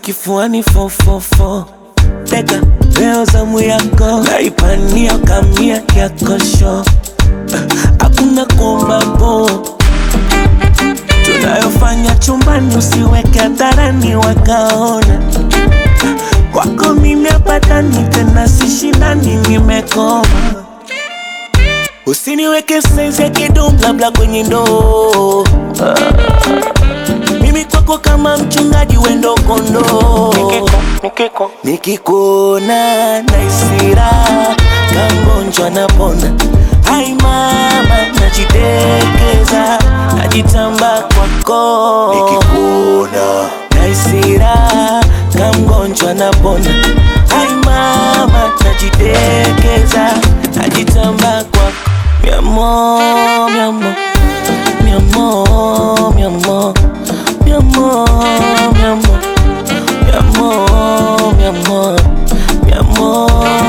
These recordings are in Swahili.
kifuani fofofo teka leo zamu yako naipania kamia yakosho hakuna kuomba po tunayofanya chumbani usiweke hadharani wakaona kwako mimi apatani tena sishindani nimekoma usiniweke saizi ya kidum labda kwenye ndoo mimi kwako kama mchungaji wendo kondoo nikikuona naisira kangonjwa napona hai mama najitekeza najitamba kwako nikikuona naisira kamgonjwa napona hai mama najitekeza najitamba kwako miamo miamo miamo miamo miamo miamo miamo miamo miamo miamo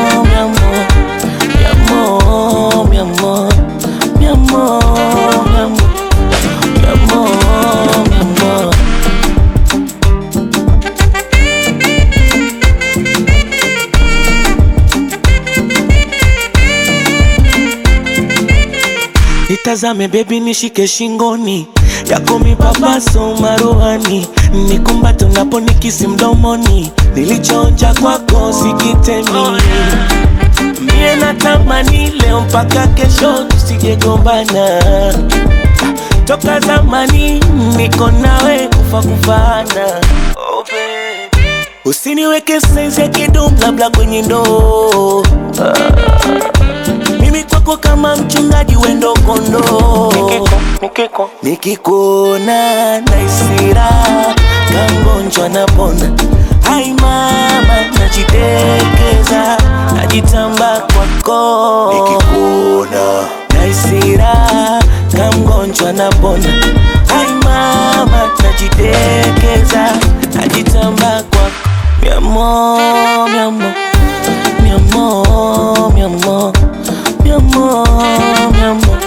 miamo miamo miamo miamo miamo miamo Nitazame baby nishike shingoni yako mipapaso maruhani nikumbate unapo nikisi mdomoni nilichoonja kwako sikitemi mie natamani leo mpaka kesho tusijegombana toka zamani niko nawe kufa kufana oh, baby. usiniweke saizi ya kidum labda kwenye ndoo mimi kwako kama mchungaji wendo kondoo nikikuona naisira kangonjwa napona hai mama najitekeza najitamba kwako nikikuona naisira kamgonjwa napona hai mama najitekeza najitamba kwako miamo miamo miamo miamo miamo miamo